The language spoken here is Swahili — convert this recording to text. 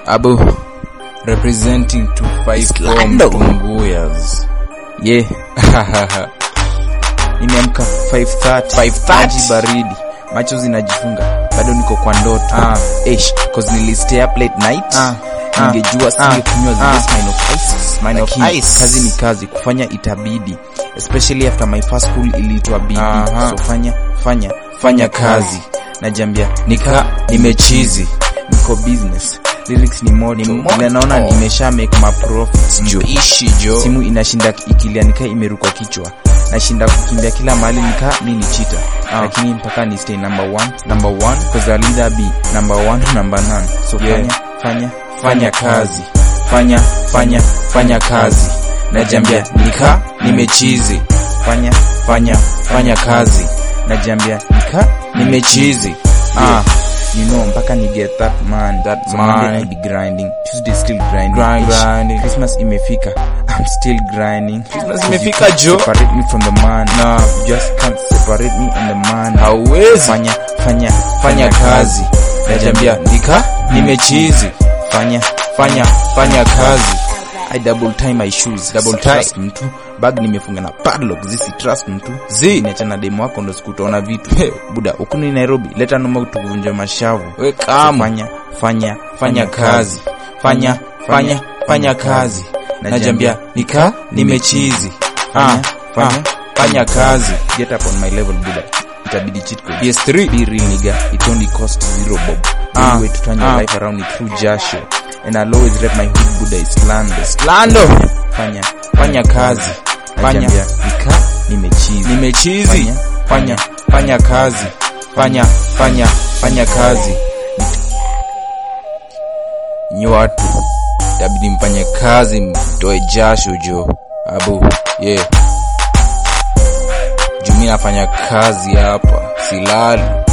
Abu representing 254 Islando. Mtunguyas. Yeah. Nimeamka 5:30. 5:30. Maji baridi. Macho zinajifunga. Bado niko kwa ndoto. Ah. Eish, cause nilistay up late night. Ah. Ah. Ningejua Ah. singekunywa zile Ah. Smirnoff Ices. Smirnoff Lakini Ice. kazi ni kazi, kufanya itabidi. Especially after my first school iliitwa bibi. Aha. So fanya fanya fanya kazi. Najambia nika nimechizi. Niko business. Lyrics ni moto. moto. Ile naona nimesha make my profits jo. Ishi jo. Simu inashinda ikilia nika imeruka kichwa. Nashinda kukimbia kila mahali nika mi ni chita. Ah. Lakini mpaka ni stay number one, number one cause I'll either be number one or number none. So Yeah. fanya fanya fanya kazi. Fanya fanya fanya kazi. Najambia nika nimechizi. Fanya fanya fanya kazi. Najambia nika nimechizi. Ah, you know mpaka ni get that man. That so man. Monday I'll be grinding. Tuesday still grinding. Grind, Ish, grinding. Christmas imefika. I'm still grinding. Christmas imefika, Joe. Separate me from the man. Nah. You just can't separate me and the man. Hauwezi. Fanya fanya fanya kazi. Najambia nika nimechizi. Fanya fanya fanya kazi. I double tie my shoes. Double Si tie. trust mtu. Bag nimefunga na padlock. Zisi trust mtu. Zi. Niacha na demo wako ndo sikutaona vitu. Hey, buda, ukuni Nairobi. Leta noma tuvunje mashavu. We So kama. fanya fanya fanya kazi fanya fanya fanya kazi najambia nika nimechizi fanya fanya fanya kazi get up on my level buda itabidi cheat code PS3. be real nigga it only cost zero bob Ah, ah, way to turn your ah. life around it through jasho and I'll always rep my hood buda is lando Lando. fanya fanya kazi Fanya. najambia nika nimechizi Nimechizi. fanya fanya fanya kazi fanya fanya fanya kazi nyi watu tabidi mfanye kazi mtoe jasho jo abu yeah jumi nafanya kazi hapa silali